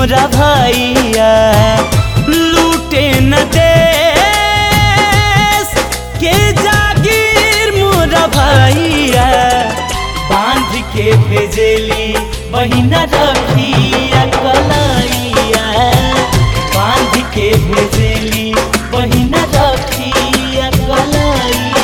मोरा भैया लूटे न देश के जागीर मोरा भैया बांध के भेजेली बहिना रखिया कलैया बांध के भेजेली बहिना रखिया कलैया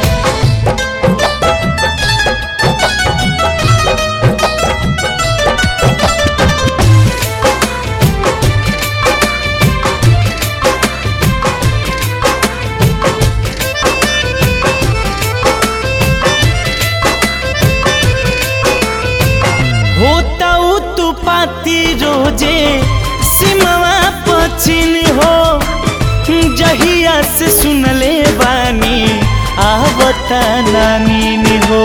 होता तू पाती रोजे सिमवा पचिन हो जहिया से सुनले बानी आवता नानी हो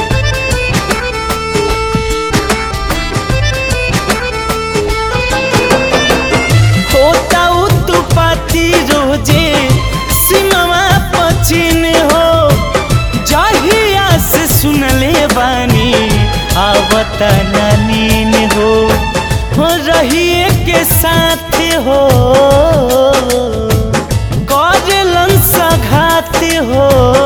होता तू पाती रोजे सिमवा पचिन हो जहिया से सुनले बानी आवता नीन हो हो रहिए के साथ हो करलन सघात हो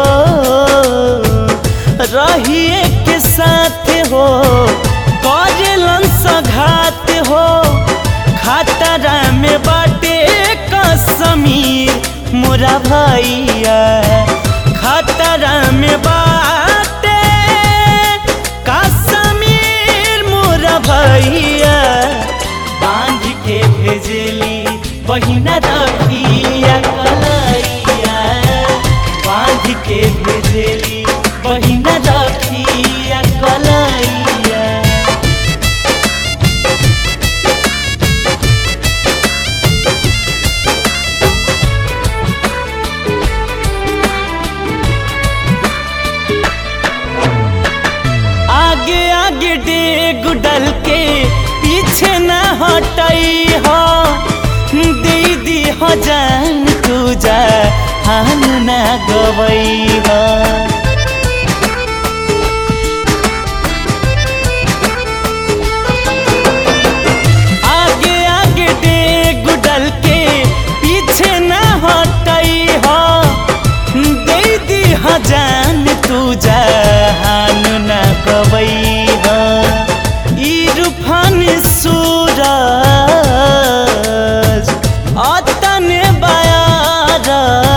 रहिए के साथ हो करलन सघात हो खतरा में बाटे कसमीर मोरा भैया खतरा में बाटे कसमीर मोरा भैया बांध के भेजली बहिना रखिया कलैया बांध के भेजली बहिना रखिया कलैया आगे आगे डेग डल के पीछे न हटई हो दीदी हो जान तू जा हम न गवई हो आगे आगे डेग डल के पीछे न हटई हो दीदी हो जान तू जहान न कवई हो इरफान सूरज अतन बयारज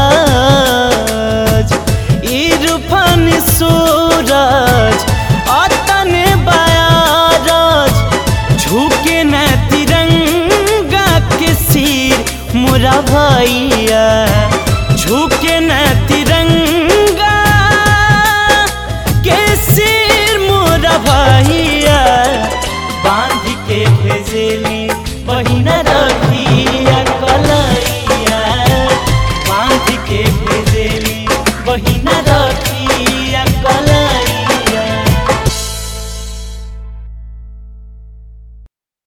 इरफान सूरज अतन बयारज झुके न तिरंगा के सिर मोरा भैया झुके न तिरंगा के सिर मोरा भैया बांध के भेजेली